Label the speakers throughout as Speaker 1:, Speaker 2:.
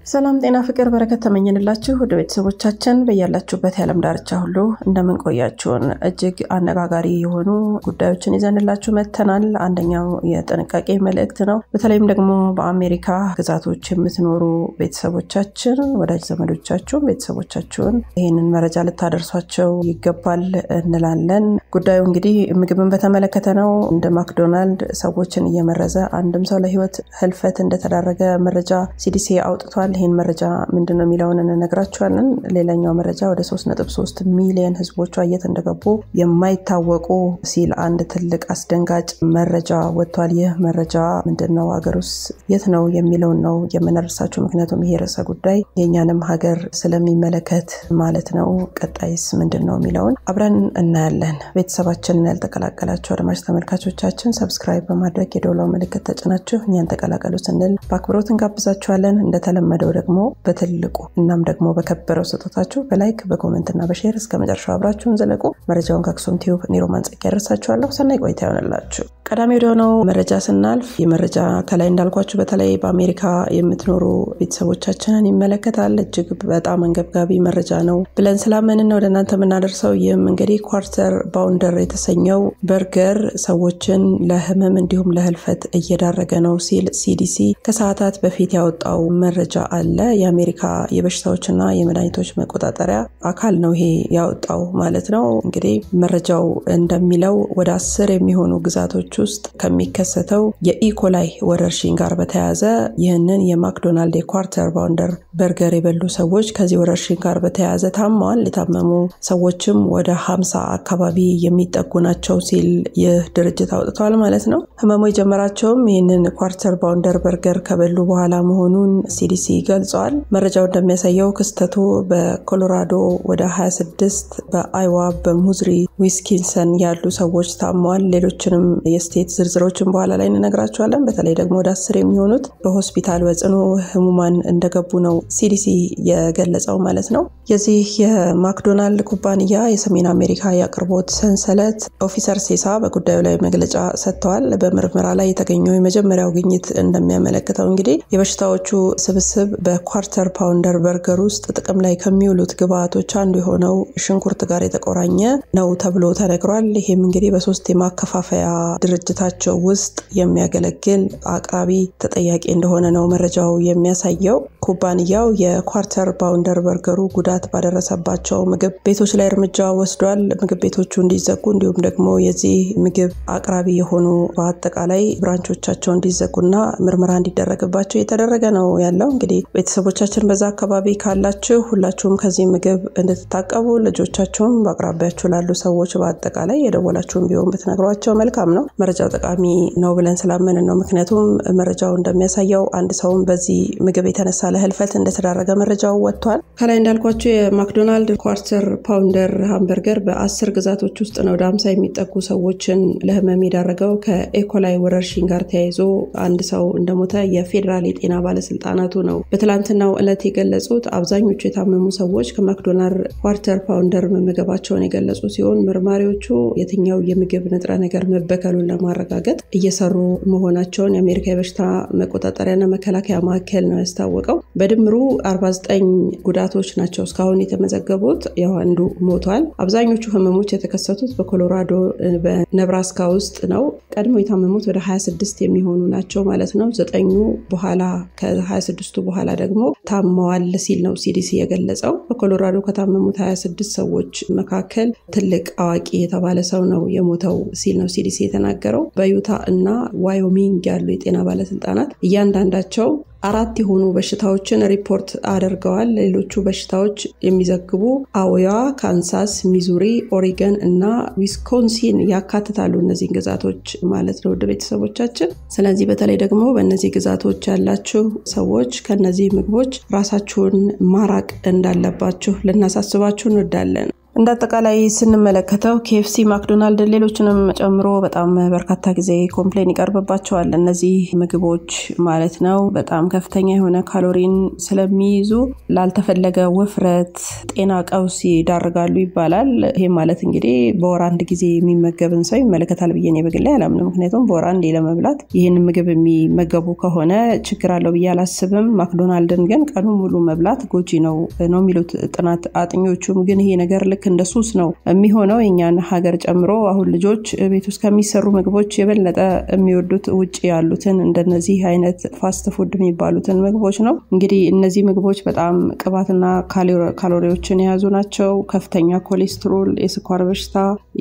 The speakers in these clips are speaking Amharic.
Speaker 1: ሰላም ጤና ፍቅር በረከት ተመኝንላችሁ ወደ ቤተሰቦቻችን በያላችሁበት የዓለም ዳርቻ ሁሉ እንደምንቆያችሁን እጅግ አነጋጋሪ የሆኑ ጉዳዮችን ይዘንላችሁ መጥተናል። አንደኛው የጥንቃቄ መልእክት ነው። በተለይም ደግሞ በአሜሪካ ግዛቶች የምትኖሩ ቤተሰቦቻችን፣ ወዳጅ ዘመዶቻችሁን፣ ቤተሰቦቻችሁን ይህንን መረጃ ልታደርሷቸው ይገባል እንላለን። ጉዳዩ እንግዲህ ምግብን በተመለከተ ነው። እንደ ማክዶናልድ ሰዎችን እየመረዘ አንድም ሰው ለህይወት ህልፈት እንደተዳረገ መረጃ ሲዲሲ አውጥቷል። ይህን መረጃ ምንድን ነው የሚለውን እንነግራችኋለን። ሌላኛው መረጃ ወደ 3.3 ሚሊዮን ህዝቦቿ የት እንደገቡ የማይታወቁ ሲል አንድ ትልቅ አስደንጋጭ መረጃ ወጥቷል። ይህ መረጃ ምንድን ነው፣ ሀገር ውስጥ የት ነው የሚለውን ነው የምንደርሳችሁ። ምክንያቱም ይሄ ርዕሰ ጉዳይ የእኛንም ሀገር ስለሚመለከት ማለት ነው። ቀጣይስ ምንድን ነው የሚለውን አብረን እናያለን። ቤተሰባችንን ያልተቀላቀላችሁ አድማጭ ተመልካቾቻችን ሰብስክራይብ በማድረግ የደውላው ምልክት ተጭናችሁ እኛን ተቀላቀሉ ስንል በአክብሮት እንጋብዛችኋለን። እንደተለመደው ደግሞ በትልቁ እናም ደግሞ በከበረው ስጦታችሁ በላይክ በኮመንትና በሼር እስከ መጨረሻው አብራችሁን ዘለቁ። መረጃውን ከአክሱም ቲዩብ ኒሮማን ጸጋ ያደርሳችኋለሁ። ሰናይ ቆይታ ይሆንላችሁ። ቀዳሚ ወደሆነው መረጃ ስናልፍ ይህ መረጃ ከላይ እንዳልኳችሁ በተለይ በአሜሪካ የምትኖሩ ቤተሰቦቻችንን ይመለከታል። እጅግ በጣም አንገብጋቢ መረጃ ነው ብለን ስላመንን ወደ እናንተ የምናደርሰው ይህም እንግዲህ ኳርተር ባውንደር የተሰኘው በርገር ሰዎችን ለህመም እንዲሁም ለህልፈት እየዳረገ ነው ሲል ሲዲሲ ከሰዓታት በፊት ያወጣው መረጃ አለ። የአሜሪካ የበሽታዎችና የመድኃኒቶች መቆጣጠሪያ አካል ነው ይሄ ያወጣው ማለት ነው። እንግዲህ መረጃው እንደሚለው ወደ አስር የሚሆኑ ግዛቶች ውስጥ ከሚከሰተው የኢኮላይ ወረርሽኝ ጋር በተያያዘ ይህንን የማክዶናልድ የኳርተር ባውንደር በርገር የበሉ ሰዎች ከዚህ ወረርሽኝ ጋር በተያያዘ ታመዋል። የታመሙ ሰዎችም ወደ ሀምሳ አካባቢ የሚጠጉ ናቸው ሲል ይህ ድርጅት አውጥቷል ማለት ነው። ህመሙ የጀመራቸውም ይህንን ኳርተር ባውንደር በርገር ከበሉ በኋላ መሆኑን ሲዲሲ ገልጸዋል። መረጃው እንደሚያሳየው ክስተቱ በኮሎራዶ ወደ 26፣ በአይዋ በሙዝሪ ዊስኪንሰን ያሉ ሰዎች ታመዋል። ሌሎችንም የስቴት ዝርዝሮችን በኋላ ላይ እንነግራቸዋለን። በተለይ ደግሞ ወደ አስር የሚሆኑት በሆስፒታል በጽኑ ህሙማን እንደገቡ ነው ሲዲሲ የገለጸው ማለት ነው። የዚህ የማክዶናልድ ኩባንያ የሰሜን አሜሪካ የአቅርቦት ሰንሰለት ኦፊሰር ሴሳ በጉዳዩ ላይ መግለጫ ሰጥተዋል። በምርመራ ላይ የተገኘው የመጀመሪያው ግኝት እንደሚያመለክተው እንግዲህ የበሽታዎቹ ስብስብ በኳርተር ፓውንደር በርገር ውስጥ ጥቅም ላይ ከሚውሉት ግብአቶች አንዱ የሆነው ሽንኩርት ጋር የተቆራኘ ነው ተብሎ ተነግሯል። ይህም እንግዲህ በሶስት የማከፋፈያ ድርጅታቸው ውስጥ የሚያገለግል አቅራቢ ተጠያቂ እንደሆነ ነው መረጃው የሚያሳየው። ኩባንያው የኳርተር ባውንደር በርገሩ ጉዳት ባደረሰባቸው ምግብ ቤቶች ላይ እርምጃ ወስዷል። ምግብ ቤቶቹ እንዲዘጉ እንዲሁም ደግሞ የዚህ ምግብ አቅራቢ የሆኑ በአጠቃላይ ብራንቾቻቸው እንዲዘጉና ምርመራ እንዲደረግባቸው እየተደረገ ነው ያለው። እንግዲህ ቤተሰቦቻችን በዛ አካባቢ ካላችሁ ሁላችሁም ከዚህ ምግብ እንድትታቀቡ ልጆቻችሁም በአቅራቢያችሁ ላሉ ሰዎች በአጠቃላይ የደወላችሁም ቢሆን ብትነግሯቸው መልካም ነው። መረጃው ጠቃሚ ነው ብለን ስላመንን ነው። ምክንያቱም መረጃው እንደሚያሳየው አንድ ሰውም በዚህ ምግብ የተነሳ ለህልፈት እንደተዳረገ መረጃው ወጥቷል። ከላይ እንዳልኳቸው የማክዶናልድ ኳርተር ፓውንደር ሃምበርገር በአስር ግዛቶች ውስጥ ነው ወደ አምሳ የሚጠጉ ሰዎችን ለህመም የዳረገው። ከኤኮላይ ወረርሽኝ ጋር ተያይዞ አንድ ሰው እንደሞተ የፌዴራል የጤና ባለስልጣናቱ ነው በትላንትናው ዕለት የገለጹት። አብዛኞቹ የታመሙ ሰዎች ከማክዶናልድ ኳርተር ፓውንደር መመገባቸውን የገለጹ ሲሆን መርማሪዎቹ የትኛው የምግብ ንጥረ ነገር መበከሉን ለማረጋገጥ እየሰሩ መሆናቸውን የአሜሪካ የበሽታ መቆጣጠሪያና መከላከያ ማዕከል ነው ያስታወቀው። በድምሩ 49 ጉዳቶች ናቸው እስካሁን የተመዘገቡት። ያው አንዱ ሞቷል። አብዛኞቹ ህመሞች የተከሰቱት በኮሎራዶ በነብራስካ ውስጥ ነው። ቀድሞ የታመሙት ወደ 26 የሚሆኑ ናቸው ማለት ነው። ዘጠኙ በኋላ ከ26ቱ በኋላ ደግሞ ታመዋል ሲል ነው ሲዲሲ የገለጸው። በኮሎራዶ ከታመሙት 26 ሰዎች መካከል ትልቅ አዋቂ የተባለ ሰው ነው የሞተው ሲል ነው ሲዲሲ የተናገረው። በዩታ እና ዋዮሚንግ ያሉ የጤና ባለስልጣናት እያንዳንዳቸው አራት የሆኑ በሽታዎችን ሪፖርት አድርገዋል። ሌሎቹ በሽታዎች የሚዘግቡ አዮዋ፣ ካንሳስ፣ ሚዙሪ፣ ኦሪገን እና ዊስኮንሲን ያካትታሉ። እነዚህን ግዛቶች ማለት ነው ውድ ቤተሰቦቻችን። ስለዚህ በተለይ ደግሞ በእነዚህ ግዛቶች ያላችሁ ሰዎች ከነዚህ ምግቦች ራሳችሁን ማራቅ እንዳለባችሁ ልናሳስባችሁ እንወዳለን። እንደ አጠቃላይ ስንመለከተው ኬኤፍሲ፣ ማክዶናልድን ሌሎችንም ጨምሮ በጣም በርካታ ጊዜ ኮምፕሌን ይቀርብባቸዋል። እነዚህ ምግቦች ማለት ነው በጣም ከፍተኛ የሆነ ካሎሪን ስለሚይዙ ላልተፈለገ ውፍረት፣ ጤና ቀውስ ይዳርጋሉ ይባላል። ይህም ማለት እንግዲህ በወር አንድ ጊዜ የሚመገብን ሰው ይመለከታል ብዬ እኔ በግሌ አላምንም። ምክንያቱም በወር አንዴ ለመብላት ይህንን ምግብ የሚመገቡ ከሆነ ችግር አለው ብዬ አላስብም። ማክዶናልድን ግን ቀኑ ሙሉ መብላት ጎጂ ነው ነው የሚሉት ጥናት አጥኞቹም። ግን ይሄ ነገር ልክ እንደ ሱስ ነው የሚሆነው የእኛን ሀገር ጨምሮ። አሁን ልጆች ቤት ውስጥ ከሚሰሩ ምግቦች የበለጠ የሚወዱት ውጭ ያሉትን እንደነዚህ አይነት ፋስት ፉድ የሚባሉትን ምግቦች ነው። እንግዲህ እነዚህ ምግቦች በጣም ቅባትና ካሎሪዎችን የያዙ ናቸው። ከፍተኛ ኮሌስትሮል፣ የስኳር በሽታ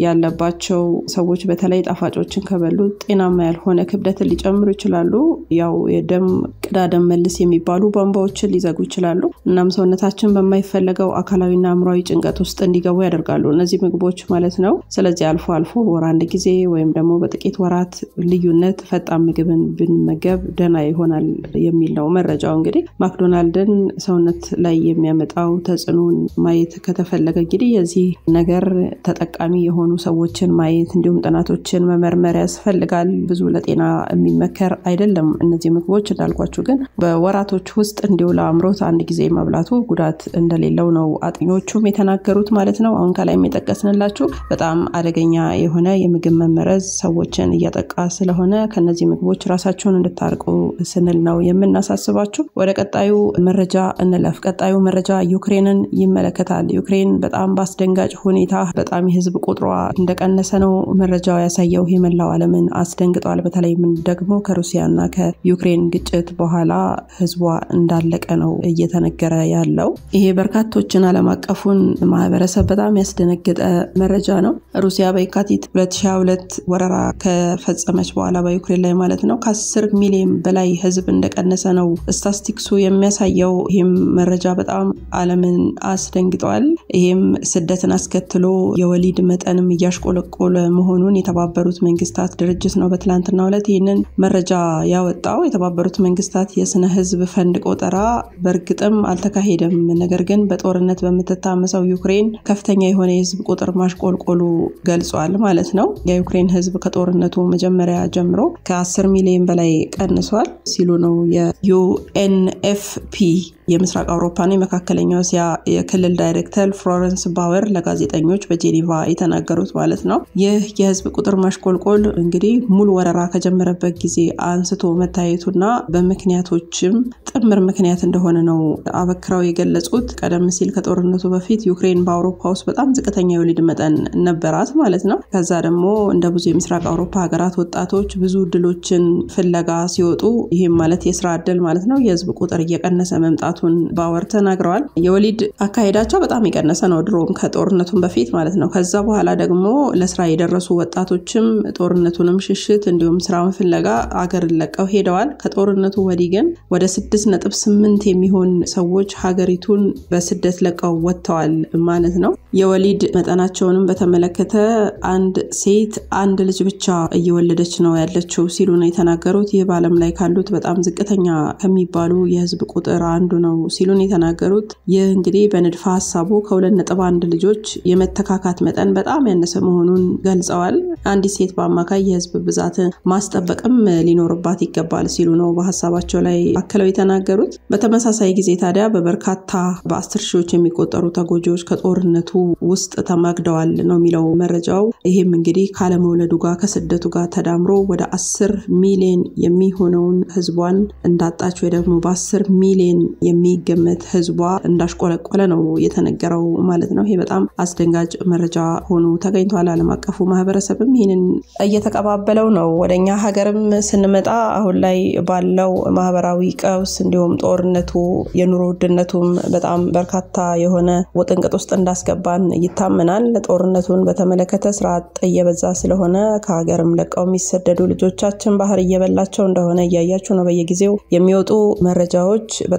Speaker 1: ያለባቸው ሰዎች በተለይ ጣፋጮችን ከበሉ ጤናማ ያልሆነ ክብደትን ሊጨምሩ ይችላሉ። ያው የደም ቅዳ ደም መልስ የሚባሉ ቧንቧዎችን ሊዘጉ ይችላሉ። እናም ሰውነታችን በማይፈለገው አካላዊና አእምሯዊ ጭንቀት ውስጥ እንዲገቡ ያደርጋሉ እነዚህ ምግቦች ማለት ነው። ስለዚህ አልፎ አልፎ በወር አንድ ጊዜ ወይም ደግሞ በጥቂት ወራት ልዩነት ፈጣን ምግብን ብንመገብ ደህና ይሆናል የሚል ነው መረጃው። እንግዲህ ማክዶናልድን ሰውነት ላይ የሚያመጣው ተጽዕኖን ማየት ከተፈለገ እንግዲህ የዚህ ነገር ተጠቃሚ የሆኑ ሰዎችን ማየት እንዲሁም ጥናቶችን መመርመር ያስፈልጋል። ብዙ ለጤና የሚመከር አይደለም እነዚህ ምግቦች እንዳልኳችሁ፣ ግን በወራቶች ውስጥ እንዲሁ ለአምሮት አንድ ጊዜ መብላቱ ጉዳት እንደሌለው ነው አጥኞቹም የተናገሩት ማለት ነው። አሁን ከላይ የጠቀስንላችሁ በጣም አደገኛ የሆነ የምግብ መመረዝ ሰዎችን እያጠቃ ስለሆነ ከነዚህ ምግቦች ራሳችሁን እንድታርቁ ስንል ነው የምናሳስባችሁ። ወደ ቀጣዩ መረጃ እንለፍ። ቀጣዩ መረጃ ዩክሬንን ይመለከታል። ዩክሬን በጣም በአስደንጋጭ ሁኔታ በጣም የህዝብ ቁጥሯ እንደቀነሰ ነው መረጃው ያሳየው። የመላው ዓለምን አስደንግጧል። በተለይም ደግሞ ከሩሲያና ከዩክሬን ግጭት በኋላ ህዝቧ እንዳለቀ ነው እየተነገረ ያለው። ይሄ በርካቶችን ዓለም አቀፉን ማህበረሰብ በጣም ያስደነገጠ መረጃ ነው። ሩሲያ በየካቲት 2022 ወረራ ከፈጸመች በኋላ በዩክሬን ላይ ማለት ነው ከ10 ሚሊዮን በላይ ህዝብ እንደቀነሰ ነው ስታስቲክሱ የሚያሳየው። ይህም መረጃ በጣም ዓለምን አስደንግጧል። ይህም ስደትን አስከትሎ የወሊድ መጠንም እያሽቆለቆለ መሆኑን የተባበሩት መንግስታት ድርጅት ነው በትላንትናው ዕለት ይህንን መረጃ ያወጣው። የተባበሩት መንግስታት የስነ ህዝብ ፈንድ ቆጠራ በእርግጥም አልተካሄደም። ነገር ግን በጦርነት በምትታመሰው ዩክሬን ከፍተኛ የሆነ የህዝብ ቁጥር ማሽቆልቆሉ ገልጿል ማለት ነው። የዩክሬን ህዝብ ከጦርነቱ መጀመሪያ ጀምሮ ከ10 ሚሊዮን በላይ ቀንሷል ሲሉ ነው የዩኤንኤፍፒ የምስራቅ አውሮፓና የመካከለኛው እስያ የክልል ዳይሬክተር ፍሎረንስ ባወር ለጋዜጠኞች በጄኔቫ የተናገሩት ማለት ነው። ይህ የህዝብ ቁጥር ማሽቆልቆል እንግዲህ ሙሉ ወረራ ከጀመረበት ጊዜ አንስቶ መታየቱና በምክንያቶችም ጥምር ምክንያት እንደሆነ ነው አበክረው የገለጹት። ቀደም ሲል ከጦርነቱ በፊት ዩክሬን በአውሮፓ ውስጥ በጣም ዝቅተኛ የወሊድ መጠን ነበራት ማለት ነው። ከዛ ደግሞ እንደ ብዙ የምስራቅ አውሮፓ ሀገራት ወጣቶች ብዙ እድሎችን ፍለጋ ሲወጡ ይህም ማለት የስራ እድል ማለት ነው የህዝብ ቁጥር እየቀነሰ መምጣቱን ባወር ተናግረዋል። የወሊድ አካሄዳቸው በጣም የቀነሰ ነው ድሮም ከጦርነቱን በፊት ማለት ነው። ከዛ በኋላ ደግሞ ለስራ የደረሱ ወጣቶችም ጦርነቱንም ሽሽት እንዲሁም ስራውን ፍለጋ አገርን ለቀው ሄደዋል። ከጦርነቱ ወዲህ ግን ወደ ስድስት ነጥብ ስምንት የሚሆን ሰዎች ሀገሪቱን በስደት ለቀው ወጥተዋል ማለት ነው። የወሊድ መጠናቸውንም በተመለከተ አንድ ሴት አንድ ልጅ ብቻ እየወለደች ነው ያለችው ሲሉ ነው የተናገሩት። ይህ በዓለም ላይ ካሉት በጣም ዝቅተኛ ከሚባሉ የህዝብ ቁጥር አንዱ ነው ሲሉን የተናገሩት። ይህ እንግዲህ በንድፈ ሀሳቡ ከሁለት ነጥብ አንድ ልጆች የመተካካት መጠን በጣም ያነሰ መሆኑን ገልጸዋል። አንዲት ሴት በአማካይ የህዝብ ብዛትን ማስጠበቅም ሊኖርባት ይገባል ሲሉ ነው በሀሳባቸው ላይ አክለው የተናገሩት። በተመሳሳይ ጊዜ ታዲያ በበርካታ በአስር ሺዎች የሚቆጠሩ ተጎጂዎች ከጦርነቱ ውስጥ ተማግደዋል ነው የሚለው መረጃው። ይህም እንግዲህ ካለመውለዱ ጋር ከስደቱ ጋር ተዳምሮ ወደ አስር ሚሊዮን የሚሆነውን ህዝቧን እንዳጣች ወይ ደግሞ በአስር ሚሊዮን የሚገመት ህዝቧ እንዳሽቆለቆለ ነው የተነገረው ማለት ነው። ይሄ በጣም አስደንጋጭ መረጃ ሆኖ ተገኝቷል። ዓለም አቀፉ ማህበረሰብም ይህንን እየተቀባበለው ነው። ወደኛ ሀገርም ስንመጣ አሁን ላይ ባለው ማህበራዊ ቀውስ እንዲሁም ጦርነቱ የኑሮ ውድነቱም በጣም በርካታ የሆነ ውጥንቅጥ ውስጥ እንዳስገባን ይታመናል። ጦርነቱን በተመለከተ ስራ አጥ እየበዛ ስለሆነ ከሀገርም ለቀው የሚሰደዱ ልጆቻችን ባህር እየበላቸው እንደሆነ እያያችሁ ነው። በየጊዜው የሚወጡ መረጃዎች በጣም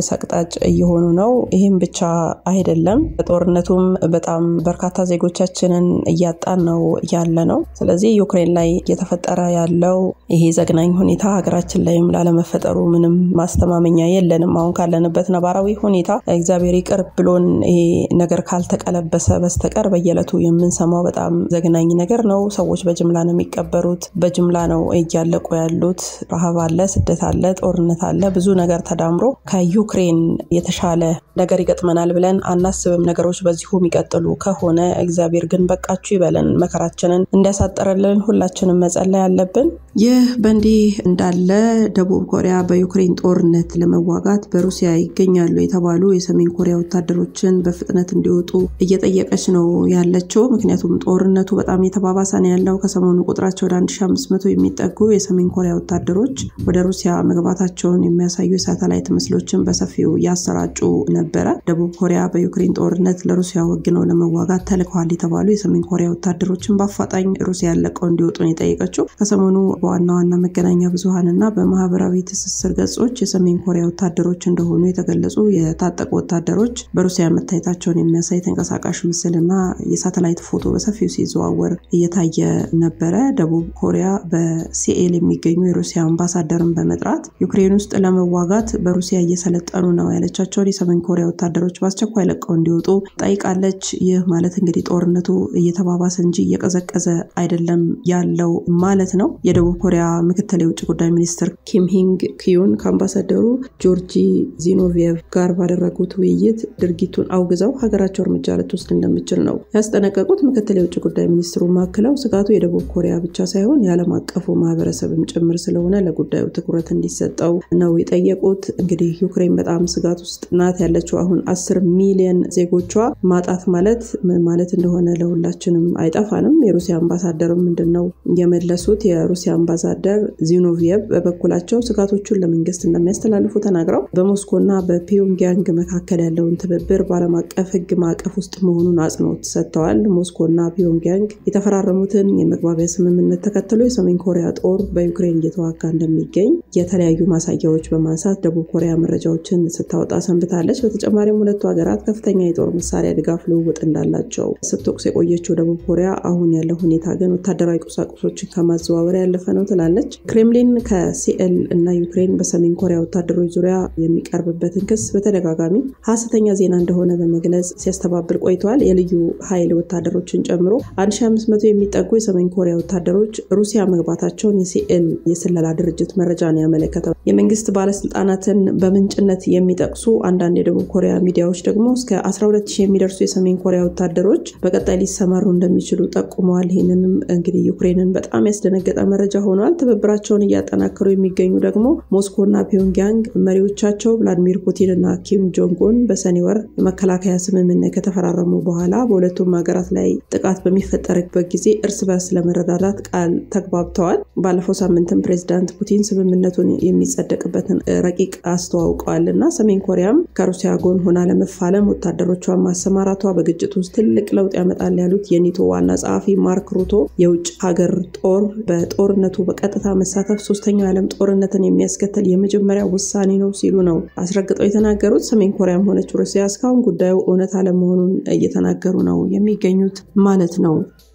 Speaker 1: ሰቅጣጭ እየሆኑ ነው። ይህም ብቻ አይደለም፣ ጦርነቱም በጣም በርካታ ዜጎቻችንን እያጣን ነው ያለ ነው። ስለዚህ ዩክሬን ላይ እየተፈጠረ ያለው ይሄ ዘግናኝ ሁኔታ ሀገራችን ላይም ላለመፈጠሩ ምንም ማስተማመኛ የለንም። አሁን ካለንበት ነባራዊ ሁኔታ እግዚአብሔር ይቅር ብሎን ይሄ ነገር ካልተቀለበሰ በስተቀር በየዕለቱ የምንሰማው በጣም ዘግናኝ ነገር ነው። ሰዎች በጅምላ ነው የሚቀበሩት፣ በጅምላ ነው እያለቁ ያሉት። ረሃብ አለ፣ ስደት አለ፣ ጦርነት አለ። ብዙ ነገር ተዳምሮ ከዩክሬን የተሻለ ነገር ይገጥመናል ብለን አናስብም። ነገሮች በዚሁ የሚቀጥሉ ከሆነ እግዚአብሔር ግን በቃችሁ ይበለን፣ መከራችንን እንዲያሳጠረልን ሁላችንም መጸለይ አለብን። ይህ በእንዲህ እንዳለ ደቡብ ኮሪያ በዩክሬን ጦርነት ለመዋጋት በሩሲያ ይገኛሉ የተባሉ የሰሜን ኮሪያ ወታደሮችን በፍጥነት እንዲወጡ እየጠየቀች ነው ያለችው። ምክንያቱም ጦርነቱ በጣም የተባባሰ ነው ያለው። ከሰሞኑ ቁጥራቸው ወደ 1500 የሚጠጉ የሰሜን ኮሪያ ወታደሮች ወደ ሩሲያ መግባታቸውን የሚያሳዩ የሳተላይት ምስሎችን በሰፊው ያሰራጩ ነበረ። ደቡብ ኮሪያ በዩክሬን ጦርነት ለሩሲያ ወግነው ለመዋጋት ተልከዋል የተባሉ የሰሜን ኮሪያ ወታደሮችን በአፋጣኝ ሩሲያ ለቀው እንዲወጡ ነው የጠየቀችው። ከሰሞኑ በዋና ዋና መገናኛ ብዙኃንና በማህበራዊ ትስስር ገጾች የሰሜን ኮሪያ ወታደሮች እንደሆኑ የተገለጹ የታጠቁ ወታደሮች በሩሲያ መታየታቸውን የሚያሳይ ተንቀሳቃሽ ምስልና የሳተላይት ፎቶ በሰፊው ሲዘዋወር እየታየ ነበረ። ደቡብ ኮሪያ በሲኤል የሚገኙ የሩሲያ አምባሳደርን በመጥራት ዩክሬን ውስጥ ለመዋጋት በሩሲያ እየሰለጠኑ ነው ያለቻቸውን የሰሜን ኮሪያ ወታደሮች በአስቸኳይ ለቀው እንዲወጡ ጠይቃለች። ይህ ማለት እንግዲህ ጦርነቱ እየተባባሰ እንጂ እየቀዘቀዘ አይደለም ያለው ማለት ነው። የደቡብ ኮሪያ ምክትል የውጭ ጉዳይ ሚኒስትር ኪም ሂንግ ኪዩን ከአምባሳደሩ ጆርጂ ዚኖቪየቭ ጋር ባደረጉት ውይይት ድርጊቱን አውግዘው ሀገራቸው እርምጃ ልትወስድ እንደምችል ነው ያስጠነቀቁት። ምክትል የውጭ ጉዳይ ሚኒስትሩ ማክለው ስጋቱ የደቡብ ኮሪያ ብቻ ሳይሆን የዓለም አቀፉ ማህበረሰብም ጭምር ስለሆነ ለጉዳዩ ትኩረት እንዲሰጠው ነው የጠየቁት። እንግዲህ ዩክሬን በጣም ስጋት ውስጥ ናት ያለችው። አሁን አስር ሚሊዮን ዜጎቿ ማጣት ማለት ምን ማለት እንደሆነ ለሁላችንም አይጠፋንም። የሩሲያ አምባሳደር ምንድን ነው የመለሱት? የሩሲያ አምባሳደር ዚኖቪየቭ በበኩላቸው ስጋቶቹን ለመንግስት እንደሚያስተላልፉ ተናግረው በሞስኮና በፒዮንግያንግ መካከል ያለውን ትብብር በዓለም አቀፍ ሕግ ማዕቀፍ ውስጥ መሆኑን አጽንኦት ሰጥተዋል። ሞስኮና ፒዮንግያንግ የተፈራረሙትን የመግባቢያ ስምምነት ተከትሎ የሰሜን ኮሪያ ጦር በዩክሬን እየተዋጋ እንደሚገኝ የተለያዩ ማሳያዎች በማንሳት ደቡብ ኮሪያ መረጃዎችን ስታወጣ ሰንብታለች። በተጨማሪም ሁለቱ ሀገራት ከፍተኛ የጦር መሳሪያ ድጋፍ ልውውጥ እንዳላቸው ስትወቅስ የቆየችው ደቡብ ኮሪያ አሁን ያለው ሁኔታ ግን ወታደራዊ ቁሳቁሶችን ከማዘዋወር ያለፈ ነው ትላለች። ክሬምሊን ከሲኤል እና ዩክሬን በሰሜን ኮሪያ ወታደሮች ዙሪያ የሚቀርብበትን ክስ በተደጋጋሚ ሀሰተኛ ዜና እንደሆነ በመግለጽ ሲያስተባብል ቆይተዋል። የልዩ ኃይል ወታደሮችን ጨምሮ 1500 የሚጠጉ የሰሜን ኮሪያ ወታደሮች ሩሲያ መግባታቸውን የሲኤል የስለላ ድርጅት መረጃ ነው ያመለከተው። የመንግስት ባለስልጣናትን በምንጭነት የሚጠቅሱ አንዳንድ የደቡብ ኮሪያ ሚዲያዎች ደግሞ እስከ 120 የሚደርሱ የሰሜን ኮሪያ ወታደሮች በቀጣይ ሊሰማሩ እንደሚችሉ ጠቁመዋል። ይህንንም እንግዲህ ዩክሬንን በጣም ያስደነገጠ መረጃ ሆኗል። ትብብራቸውን እያጠናከሩ የሚገኙ ደግሞ ሞስኮና ፒዮንግያንግ መሪዎቻቸው ቭላዲሚር ፑቲን እና ኪም ጆንግ ኡን በሰኔ ወር የመከላከያ ስምምነት ከተፈራረሙ በኋላ በሁለቱም ሀገራት ላይ ጥቃት በሚፈጠርበት ጊዜ እርስ በርስ ለመረዳዳት ቃል ተግባብተዋል። ባለፈው ሳምንትም ፕሬዚዳንት ፑቲን ስምምነቱን የሚጸደቅበትን ረቂቅ አስተዋውቀዋል እና ሰሜን ኮሪያም ከሩሲያ ጎን ሆና ለመፋለም ወታደሮቿን ማሰማራቷ በግጭት ውስጥ ትልቅ ለውጥ ያመጣል ያሉት የኒቶ ዋና ጸሐፊ ማርክ ሩቶ የውጭ ሀገር ጦር በጦርነቱ በቀጥታ መሳተፍ ሶስተኛው የዓለም ጦርነትን የሚያስከትል የመጀመሪያ ውሳኔ ነው ሲሉ ነው አስረግጠው የተናገሩት። ሰሜን ኮሪያም ሆነች ሩሲያ እስካሁን ጉዳዩ እውነት አለመሆኑን እየተናገሩ ነው የሚገኙት ማለት ነው።